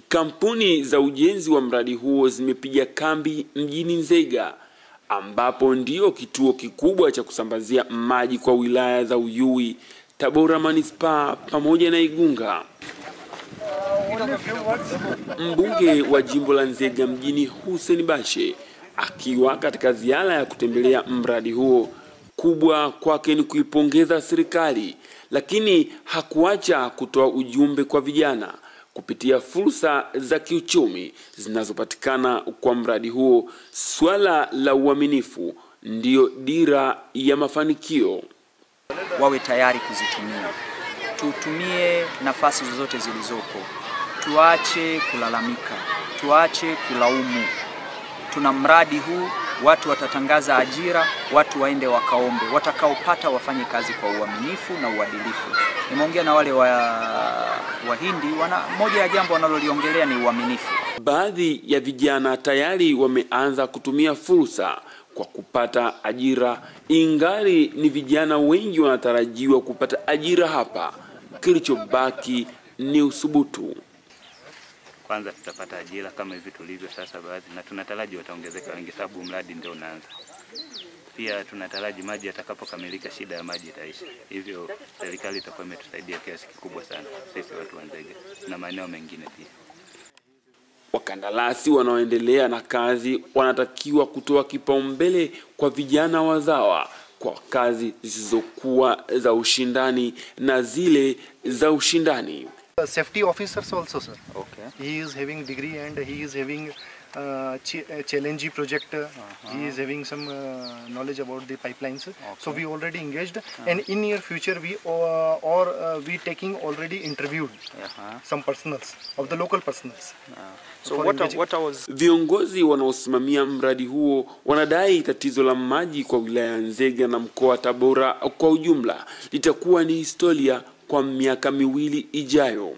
Kampuni za ujenzi wa mradi huo zimepiga kambi mjini Nzega ambapo ndio kituo kikubwa cha kusambazia maji kwa wilaya za Uyui, Tabora manispaa pamoja na Igunga. Mbunge wa jimbo la Nzega mjini Hussein Bashe akiwa katika ziara ya kutembelea mradi huo, kubwa kwake ni kuipongeza serikali, lakini hakuacha kutoa ujumbe kwa vijana kupitia fursa za kiuchumi zinazopatikana kwa mradi huo. Swala la uaminifu ndiyo dira ya mafanikio. wawe tayari kuzitumia. Tutumie nafasi zozote zilizopo, tuache kulalamika, tuache kulaumu. Tuna mradi huu, watu watatangaza ajira, watu waende wakaombe, watakaopata wafanye kazi kwa uaminifu na uadilifu. Nimeongea na wale wa Wahindi, wana moja ya jambo wanaloliongelea ni uaminifu. Baadhi ya vijana tayari wameanza kutumia fursa kwa kupata ajira, ingali ni vijana wengi wanatarajiwa kupata ajira hapa. Kilichobaki ni usubutu. Kwanza tutapata ajira kama hivi tulivyo sasa baadhi, na tunataraji wataongezeka wengi, sababu mradi ndio unaanza. Pia tunataraji maji yatakapokamilika, shida ya maji itaisha, hivyo serikali itakuwa imetusaidia kiasi kikubwa sana sisi watu wa Nzega na maeneo mengine pia. Wakandarasi wanaoendelea na kazi wanatakiwa kutoa kipaumbele kwa vijana wazawa kwa kazi zisizokuwa za ushindani na zile za ushindani. Uh, safety officers also sir Okay. he is having degree and he is having uh, ch- uh, challenge project uh, he is having some uh, knowledge about the pipelines so we already engaged and in near future we uh, or uh, we taking already interviewed Aha. some personals of the local personals So For what, I- engaging- what I was Viongozi wanaosimamia mradi huo wanadai tatizo la maji kwa wilaya ya Nzega na mkoa wa Tabora kwa ujumla litakuwa ni historia kwa miaka miwili ijayo.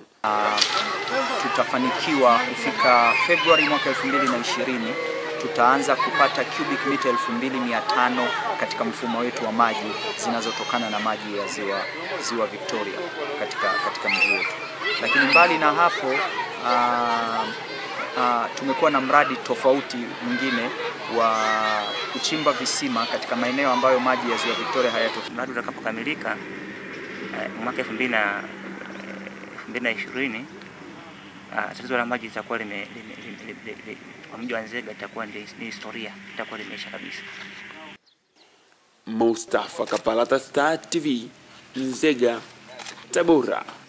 tutafanikiwa kufika Februari mwaka 2020 tutaanza kupata cubic mita 2500 katika mfumo wetu wa maji zinazotokana na maji ya ziwa, ziwa Victoria katika, katika mji wetu. Lakini mbali na hapo ah, ah, tumekuwa na mradi tofauti mwingine wa kuchimba visima katika maeneo ambayo maji ya ziwa Victoria hayatofika. Mradi utakapokamilika eh, mwaka elfu mbili na elfu mbili na ishirini ah, tatizo la maji litakuwa lime, lime, lime, lime, lime, kwa mji wa Nzega itakuwa ni ni historia, itakuwa limeisha kabisa. Mustafa Kapalata, Star TV, Nzega, Tabora.